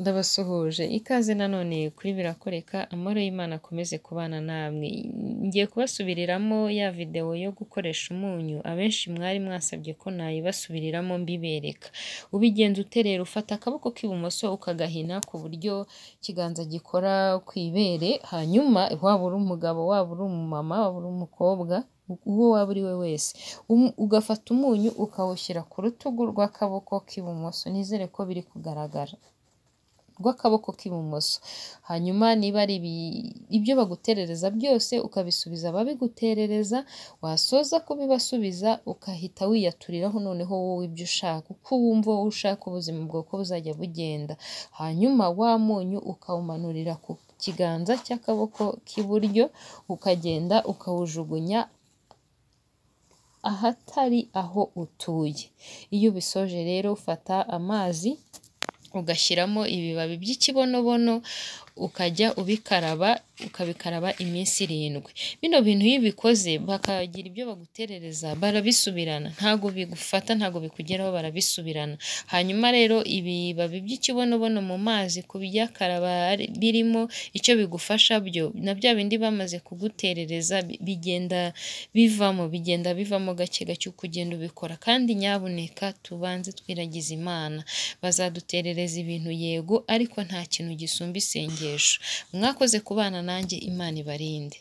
ndabasuhuje ikaze nanone kuri birakoreka amahoro y'Imana akomeze kubana namwe, ngiye kubasubiriramo ya videwo yo gukoresha umunyu abenshi mwari mwasabye ko nayibasubiriramo mbibereka, ubigenza uterera ufata akaboko k'ibumoso ukagahina ku buryo ikiganza gikora ku ibere, hanyuma waba uri umugabo, waba uri umumama, waba uri umukobwa, uwo waba uri we wese, ugafata umunyu ukawushyira ku rutugu rw'akaboko k'ibumoso, nizere ko biri kugaragara, rw'akaboko k'ibumoso, hanyuma niba ari ibyo baguterereza byose ukabisubiza ababiguterereza, wasoza kubibasubiza ugahita wiyaturiraho noneho wowe ibyo ushaka, uko wumva wowe ushaka ubuzima bwawe uko buzajya bugenda, hanyuma wa munyu ukawumanurira ku kiganza cy'akaboko k'iburyo, ukagenda ukawujugunya ahatari aho utuye, iyo ubisoje rero ufata amazi ugashyiramo ibibabi by'ikibonobono ukajya ubikaraba, ukabikaraba iminsi irindwi, bino bintu iyo ubikoze bakagira ibyo baguterereza barabisubirana, ntabwo bigufata ntabwo bikugeraho barabisubirana, hanyuma rero ibibabi by'ikibonobono mu mazi ku byakaraba birimo icyo bigufasha byo na bya bindi bamaze kuguterereza bigenda bivamo, bigenda bivamo gake gake uko ugenda ubikora, kandi nyabuneka tubanze twiragiza Imana, bazaduterereza ibintu yego ariko nta kintu gisumba isengesho, mwakoze kubana nanjye Imana ibarinde.